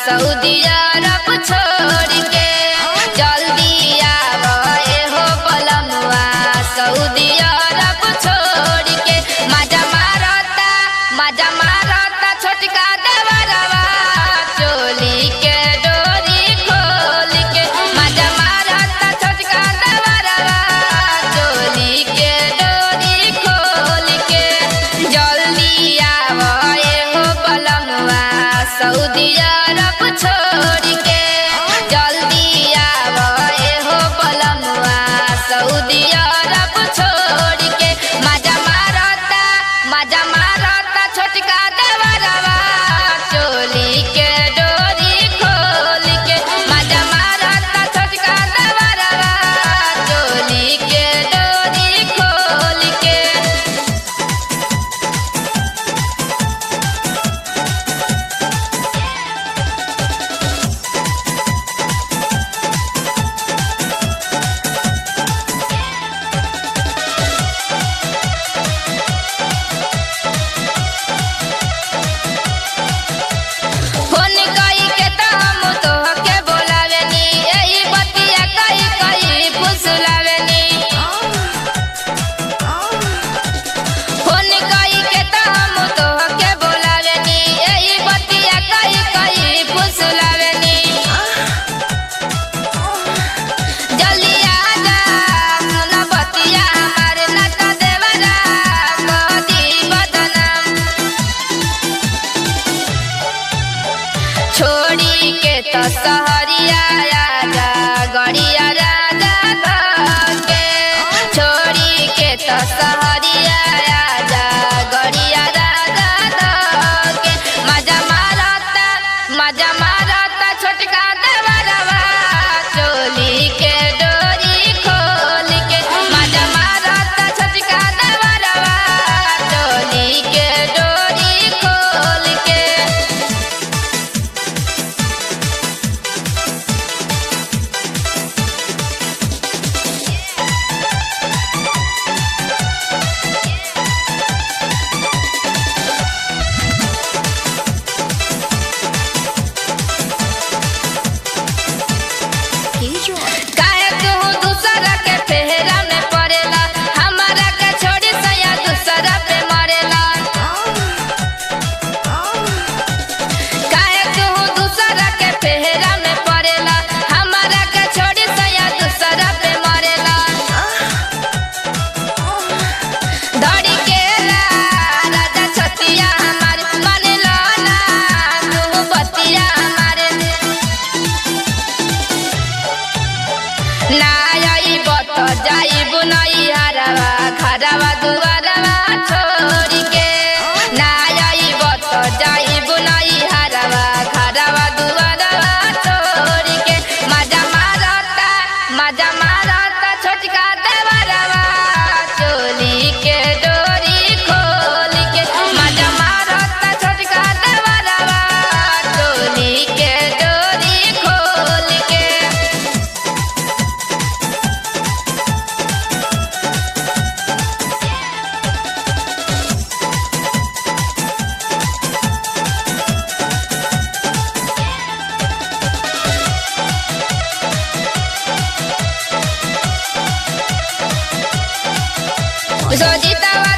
Saudi अरब छोड़ के जल्दी आवे हो बलमुआ सऊदी अरब छोड़ के मजा मारता मजा मारता छोटका देवरवा चोली के डोरी खोल के मजा मारता छोटका देवरवा चोली के डोरी खोल के जल्दी आवे हो बलमुआ सऊदी अरब छोड़ के जल्दी आवे हो बलमुआ सऊदी अरब छोड़ के मजा मारता मजा मारता छोटका देवरवा चोली के डोरी खोल के मजा मारता छोटका देवरवा चोली के डोरी खोल के फोन कई के त हम तोहके बोलावेनी एही बतिया कई कई फुसलावेनी फोन कई के त हम तोहके बोलावेनी एही बतिया कई कई फुसलावेनी जल्दी आजा सुन बतिया हमार नाता देवरा कदी बदनाम छोड़ी के तो सहरिया राजा गड़िया राजा धके छोड़ी के तो सहरिया राजा गड़िया राजा धके मजा मारता मजा मारता छोटका देवरवा चोली के डोरी खोल के मजा मारता छोटका देवरवा चोली के डोरी खोल के काहे तू दूसरा के फेरा में पड़ेला हमारा के छोड़ी सया दूसरा पे मरेला काहे तू दूसरा के फेरा में पड़ेला हमारा के छोड़ी सया दूसरा पे मरेला धड़ी के ला राजा छतिया हमार मानेला ना तू बतिया हमारे नाई बत जाइबु नई हरवा खरवा दुआरवा छोड़ के नाई बत जाइबु नई हरवा खरवा दुआरवा छोड़ के मजा मारता मजा मारता छोटका देवरवा चोली के डोरी खोल के मजा मारता छोटका देवरवा चोली के डोरी खोल के सोजितवा